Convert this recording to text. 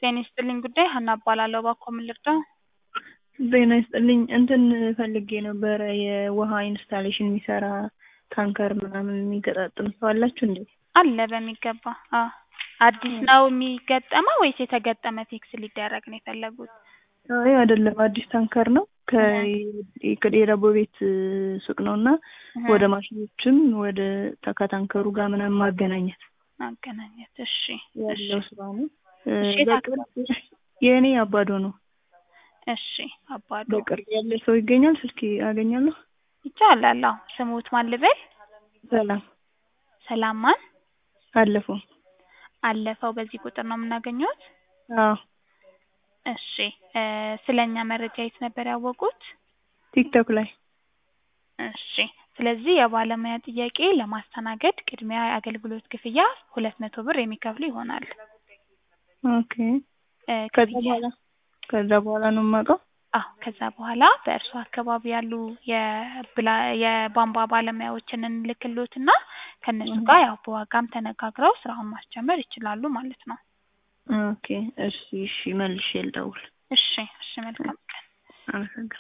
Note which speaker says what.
Speaker 1: ጤና ይስጥልኝ ጉዳይ ሀና እባላለሁ። እባክዎ ምን ልርዳው?
Speaker 2: ጤና ይስጥልኝ እንትን ፈልጌ ነበረ የውሃ ኢንስታሌሽን የሚሰራ ታንከር ምናምን የሚገጣጥም ሰው አላችሁ እንዴ?
Speaker 1: አለ በሚገባ አዎ። አዲስ ነው የሚገጠመው ወይስ የተገጠመ ፊክስ ሊደረግ ነው የፈለጉት?
Speaker 2: አይ አይደለም አዲስ ታንከር ነው ከየዳቦ ቤት ሱቅ ነው እና ወደ ማሽኖችም ወደ ከታንከሩ ጋር ምናምን ማገናኘት
Speaker 1: ማገናኘት እሺ
Speaker 2: ያለው ስራ ነው።
Speaker 1: እሺ
Speaker 2: በቅርብ የእኔ አባዶ ነው።
Speaker 1: እሺ አባዶ
Speaker 2: በቅርብ ያለ ሰው ይገኛል? ስልክ አገኛለሁ?
Speaker 1: ይቻላል። አዎ ስሙት ማን ልበል?
Speaker 2: ሰላም
Speaker 1: ሰላም ማን?
Speaker 2: አለፈው
Speaker 1: አለፈው በዚህ ቁጥር ነው የምናገኘውት?
Speaker 2: አዎ
Speaker 1: እሺ ስለኛ መረጃ የት ነበር ያወቁት?
Speaker 2: ቲክቶክ ላይ
Speaker 1: እሺ ስለዚህ የባለሙያ ጥያቄ ለማስተናገድ ቅድሚያ የአገልግሎት ክፍያ ሁለት መቶ ብር የሚከፍሉ ይሆናል።
Speaker 2: ኦኬ ከዛ በኋላ ከዛ በኋላ ነው የማውቀው?
Speaker 1: አዎ ከዛ በኋላ በእርሱ አካባቢ ያሉ የብላ የቧንቧ ባለሙያዎችን እንልክልዎትና ከእነሱ ጋር ያው በዋጋም ተነጋግረው ስራውን ማስጀመር ይችላሉ ማለት ነው።
Speaker 2: ኦኬ እሺ እሺ መልሼ ልደውል።
Speaker 1: እሺ እሺ መልካም ቀን።
Speaker 2: አመሰግናለሁ።